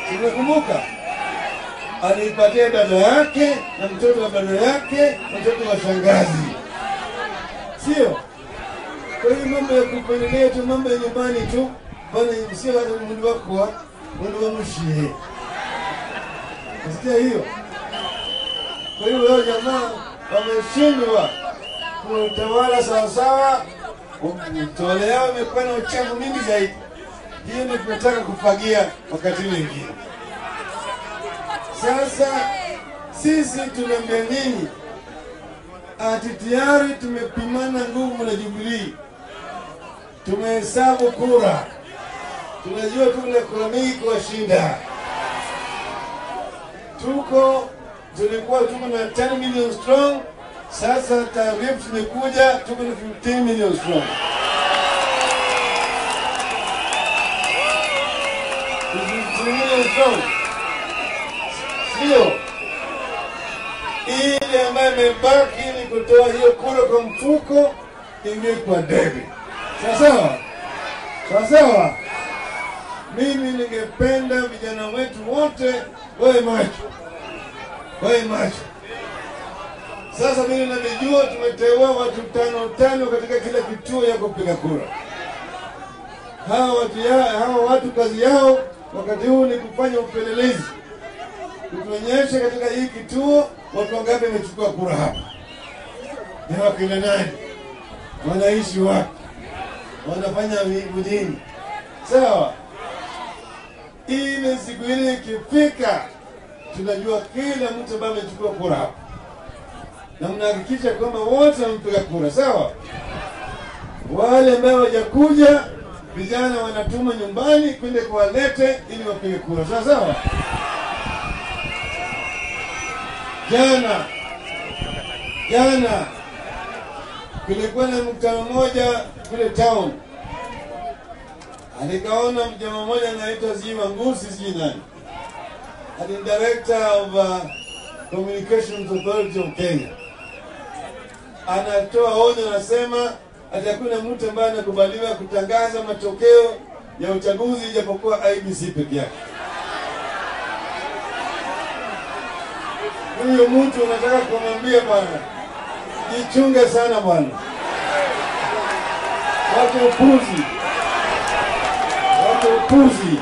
Tunakumbuka alipatia dada yake na mtoto wa dada yake na mtoto wa shangazi, sio? Kwa hiyo mambo ya kupendelea tu, mambo ya nyumbani tu, bana, sio hata mwili wako wa mwili wa mshie. Nasikia hiyo. Kwa hiyo wao jamaa wameshindwa kutawala sawasawa, utawala yao imekuwa na uchafu mingi zaidi. Hiyo ndio tunataka kufagia wakati mwingine. Sasa sisi tunaambia nyinyi ati tayari tumepimana nguvu na Jubilii, tumehesabu kura, tunajua tuko na kura mingi kuwashinda. Tuko tulikuwa tuko na 10 million strong, sasa taarifa zimekuja, tuko na 15 million strong. 15 million strong, sio ile ambayo imebaki ni kutoa hiyo kura kwa mfuko ingie kwa debe. Sawa sawa, sawa sawa. Mimi ningependa vijana wetu wote wawe macho, wawe macho. Sasa mimi navijua, tumeteua watu tano tano katika kila kituo ya kupiga kura. Hawa watu, ya, hawa watu kazi yao wakati huu ni kufanya upelelezi kutuonyesha katika hii kituo watu wangapi wamechukua kura hapa, ni wakina nani, wanaishi wapi, wanafanya nini. Sawa, ile siku ile ikifika, tunajua kila mtu ambaye amechukua kura hapa, na mnahakikisha kwamba wote wamepiga kura. Sawa, wale ambao hawajakuja, vijana wanatuma nyumbani kwenda kuwalete ili wapige kura. Sawa sawa. Jana jana kulikuwa na mkutano mmoja kule town, alikaona mjamaa mmoja anaitwa Zima Ngusi, sijui nani, ni director of uh, Communications Authority of Kenya, anatoa onyo, anasema ati hakuna mtu ambaye anakubaliwa kutangaza matokeo ya uchaguzi ijapokuwa IBC peke yake. huyo mtu unataka kumwambia bwana, jichunge sana bwana, watu upuzi, watu upuzi.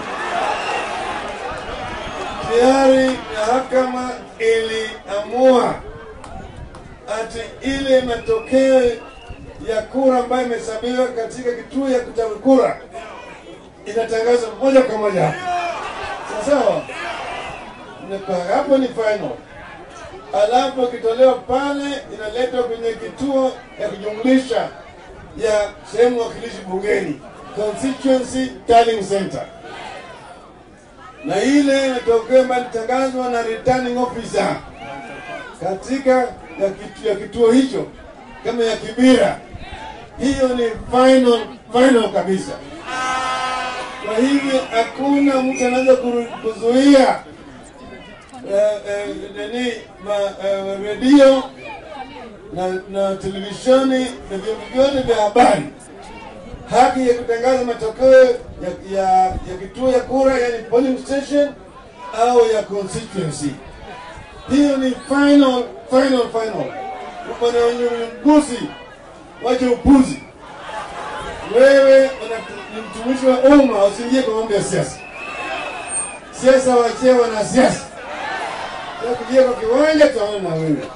Tayari mahakama iliamua ati ile matokeo ya kura ambayo imehesabiwa katika kituo ya kupiga kura inatangazwa moja kwa moja hapa, sawa sawa. Hapo ni final alafu ikitolewa pale inaletwa kwenye kituo ya kujumlisha ya sehemu wakilishi bungeni, constituency tallying center, na ile matokeo ambayo ilitangazwa na returning officer katika ya kitu, ya kituo hicho kama ya Kibira, hiyo ni final final kabisa. Kwa hivyo hakuna mtu anaweza kuzuia nani redio na, na televisheni na vyombo vyote vya habari haki ya kutangaza matokeo ya, ya, ya kituo ya kura, yani polling station au ya constituency. Hiyo ni final final final. Bwana Ngusi, wache upuzi. Wewe ni mtumishi wa umma, usiingie kwa mambo ya siasa. Siasa wachie wanasiasa kuja kwa kiwanja tunaona na wewe.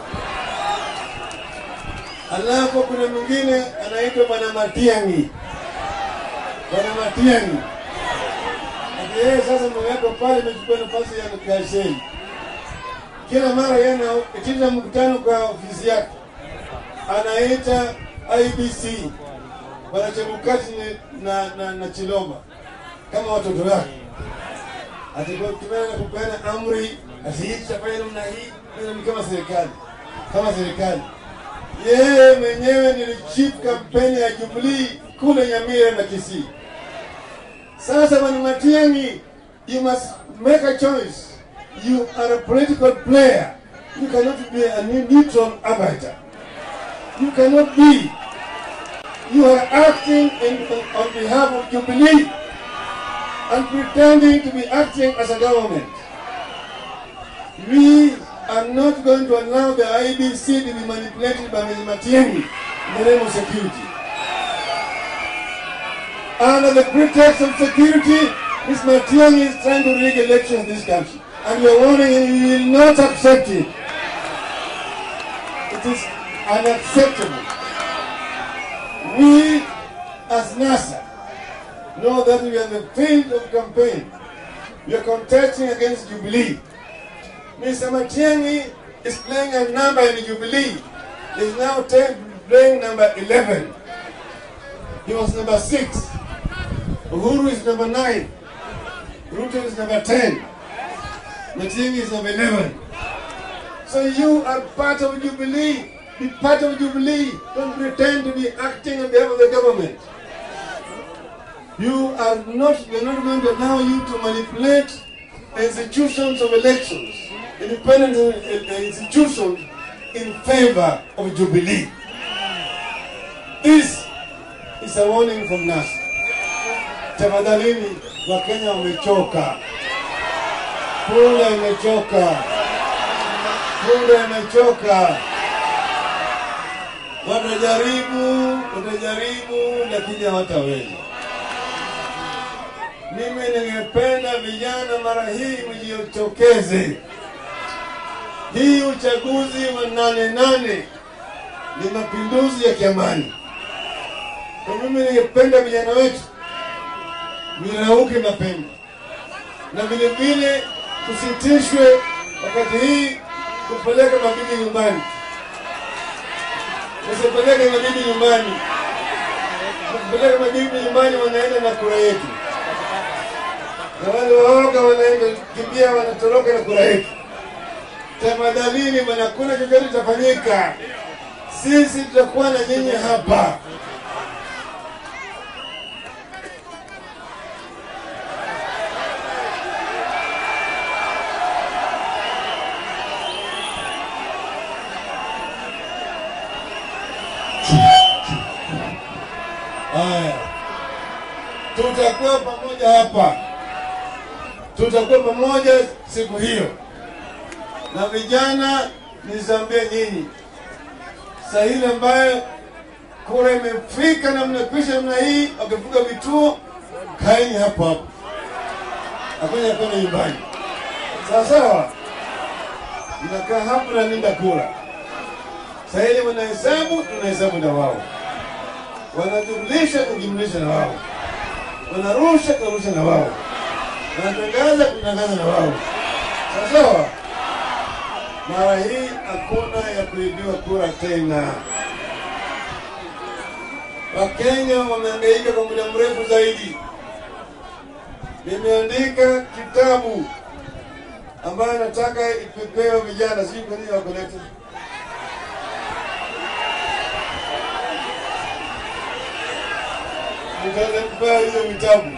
Alafu kuna mwingine anaitwa Bwana Matiang'i, Bwana Matiang'i yeye sasa mweko pale imechukua nafasi ya Gasheni. Kila mara yeye anaitisha mkutano kwa ofisi yake, anaita IBC Bwana Chebukati na, na, na Chilomba kama watoto wake, atakutumana na kupeana amri asitafanya namna hii, ni kama serikali kama serikali. Yeye mwenyewe ni chief kampeni ya Jubilee kule Nyamira na Kisii. Sasa Bwana Matiang'i, you must make a choice. You are a political player. You cannot be a neutral arbiter. You cannot be. You are acting in, on behalf of Jubilee. and pretending to be acting as a government. We are not going to allow the IBC to be manipulated by Mr. Matiang'i in the name of security. Under the pretext of security, Ms. Matiang'i is trying to rig elections in this country. And we are warning you, we will not accept it. It is unacceptable. We, as NASA, know that we are in the field of campaign. We are contesting against Jubilee. Mr. Matiang'i is playing a number in Jubilee. He's now ta- playing number 11. He was number 6. Uhuru is number 9. Ruto is number 10. Matiang'i is number 11. So you are part of Jubilee. Be part of Jubilee. Don't pretend to be acting on behalf of the government. You are not, we are not going to allow you to manipulate the institutions of elections, independent uh, uh, institutions in favor of Jubilee. This is a warning from NASA. Tafadhalini, Wakenya wamechoka, punda imechoka, punda imechoka. Watajaribu, watajaribu, lakini hawataweza. Mimi ningependa vijana mara hii mjitokeze. Hii uchaguzi wa nane nane ni mapinduzi ya kiamani. Kwa mimi ningependa vijana wetu mirauke mapema, na vile vile kusitishwe wakati hii kupeleka mabibi nyumbani, usipeleke mabibi nyumbani. Kupeleka mabibi nyumbani, wanaenda na kura yetu na wale waoga wanaenda kimbia, wanatoroka na kura yetu. Tafadhalini bwana, kuna chochote kitafanyika, sisi tutakuwa na nyinyi hapa. Haya, tutakuwa pamoja hapa tutakuwa pamoja siku hiyo. Na vijana, nizambie nyinyi, saa ile ambayo kura imefika na mnakwisha namna hii, wakifunga vituo, kaeni hapo hapo, hakuna kwenda nyumbani, sawa sawa. Mnakaa hapo na linda kura. Saa ile wanahesabu, tunahesabu na wao, wanajumlisha, tujumlisha na wao, wanarusha, tunarusha na wao wanatangaza kutangaza na wao sawasawa. Mara hii hakuna ya kuibiwa kura tena. Wakenya wamehangaika kwa muda mrefu zaidi. Nimeandika kitabu ambayo nataka ipepewe vijana, sijui kwa nini wakuleta nitapewa hiyo vitabu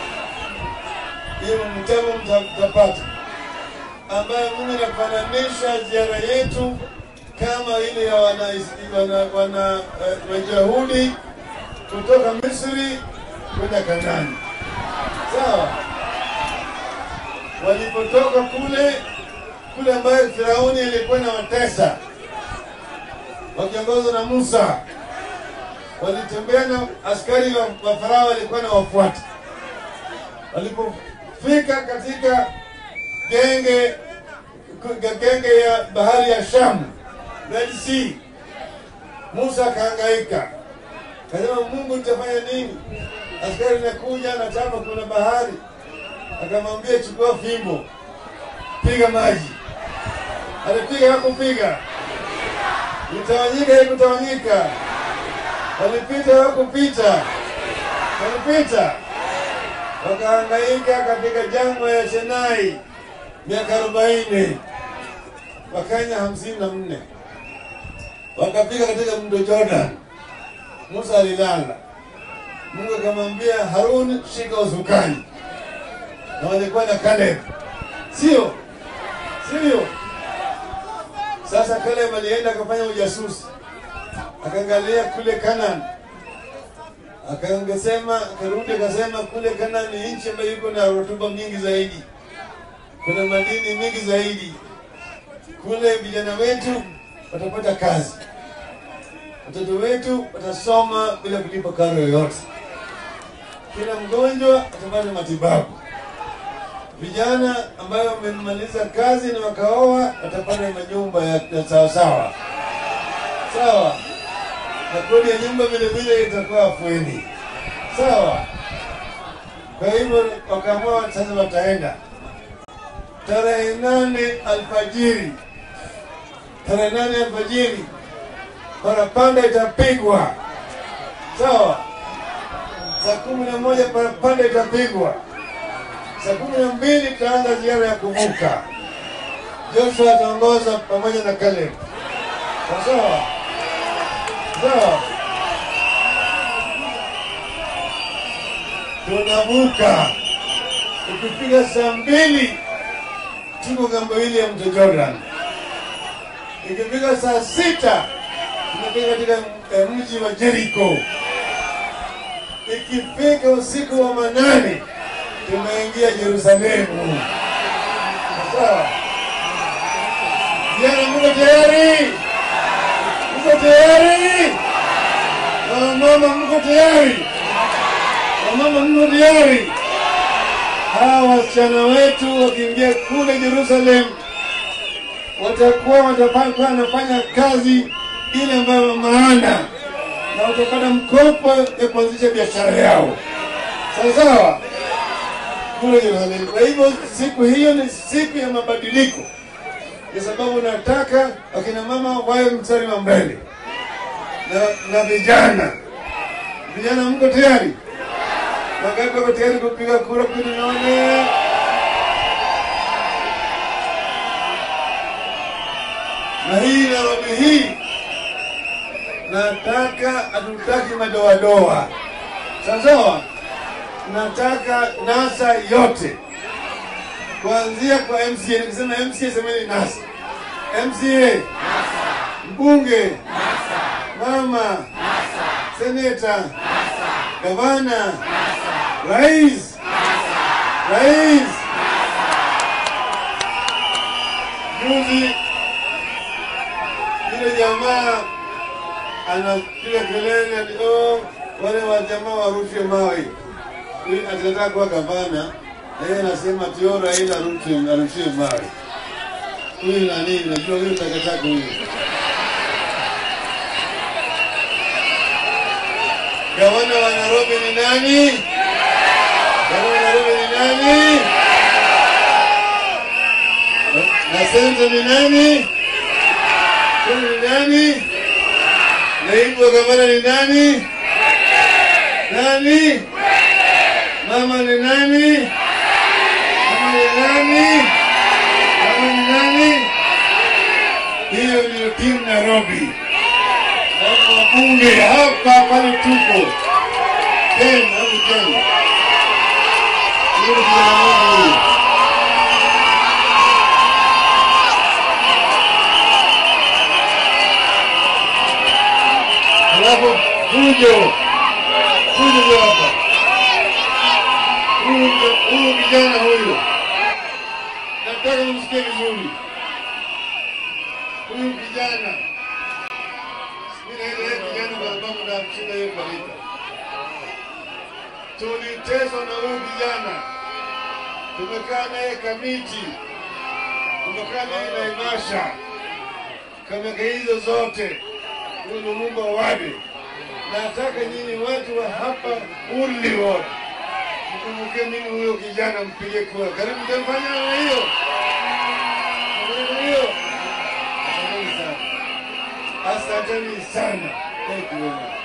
hiyo mtego mtapata, ambayo mimi nafananisha ziara yetu kama ile ya wana, wana, wana uh, Wayahudi kutoka Misri kwenda Kanani. Sawa, walipotoka kule kule ambayo Firauni alikuwa na watesa wakiongozwa na Musa, walitembea na askari wa, wa Farao walikuwa na wafuata walipofika katika genge genge ya bahari ya Shamu, Red Sea, Musa akahangaika, kasema Mungu, nitafanya nini? Askari nakuja nataka kuna bahari, akamwambia chukua fimbo, piga maji. Alipiga hakupiga, itawanyika haikutawanyika, walipita hakupita, walipita wakahangaika katika jangwa ya Sinai miaka arobaini wakanya hamsini na nne wakafika katika mto Jordan. Musa alilala, Mungu akamwambia Harun, shika usukani, na walikuwa na Caleb, sio sio? Sasa Caleb alienda akafanya ujasusi, akaangalia kule Canaan, Akaongesema, akarudi akasema kule Kana ni nchi ambayo iko na rutuba nyingi zaidi, kuna madini mingi zaidi kule. Vijana wetu watapata kazi, watoto wetu watasoma bila kulipa karo yoyote, kila mgonjwa atapata matibabu. Vijana ambayo wamemaliza kazi na wakaoa watapata manyumba ya ya sawasawa sawa, na kodi ya nyumba vile vile itakuwa afueni sawa. Kwa hivyo wakaamua sasa wataenda tarehe nane alfajiri, tarehe nane alfajiri parapanda itapigwa sawa. Saa kumi na moja parapanda itapigwa. Saa kumi na mbili tutaanza ziara ya kuvuka. Joshua ataongoza pamoja na Caleb. Sawa sawa, tunavuka. Ukipiga saa mbili tuko ng'ambo hili ya mto Jordan. Ikifika saa sita tunafika katika eh, mji wa Jericho. Ikifika usiku wa manane tumeingia Yerusalemu. Sawa vijana, mko tayari? Mko tayari? Wamama mko tayari? Wamama mko tayari? Hawa wasichana wetu wakiingia kule Yerusalem watakuwa watakuwa wanafanya kazi ile ambayo maana na watapata mkopo ya kuanzisha biashara yao, sawa sawa, kule Yerusalemu. Kwa hivyo siku hiyo ni siku ya mabadiliko, kwa sababu nataka wakina mama wawe mstari wa mbele na, na vijana. Vijana, mko tayari? Wangapi wako tayari kupiga kura kumi naone? Na hii Nairobi hii nataka, hatutaki madoadoa, sawa sawa. Nataka NASA yote kuanzia kwa MCA. Nikisema MCA semeni NASA, MCA, mbunge, mama, seneta, gavana, rais, rais. Juzi yule jamaa anapiga kelele ati oh, wale wa jamaa warushe mawe. Huyu atataka kuwa gavana na yeye anasema ati oh, Raila arushe arushe mawe. Huyu nani? Najua huyu takataka huyu. Gavana wa Nairobi ni nani? Gavana wa Nairobi ni nani? Na seneta ni nani? Seneta ni nani? Naibu wa gavana ni nani? Nani? Mama ni nani? Mama ni nani? Mama ni nani? Hiyo ndio timu Nairobi. Na wabunge hapa pale tupo tena au tena. Hiyo ndio Nairobi. Alafu fujo fujo ndio hapa. Huyu huyu kijana huyu, nataka msikie vizuri. Huyu kijana mimi naenda yeye kijana kwa sababu na mshinda yeye kwa lita. Tuliteswa na huyu kijana, tumekaa naye Kamiti, tumekaa naye Naivasha, kameka hizo zote huyu ni Mungu awade. Nataka nyinyi watu wa hapa Urli Ward mkumbuke mimi huyo kijana, mpige kura. Karibu mtamfanya namna hiyo, namna hiyo. Asanteni sana, asanteni sana. Thank you very much.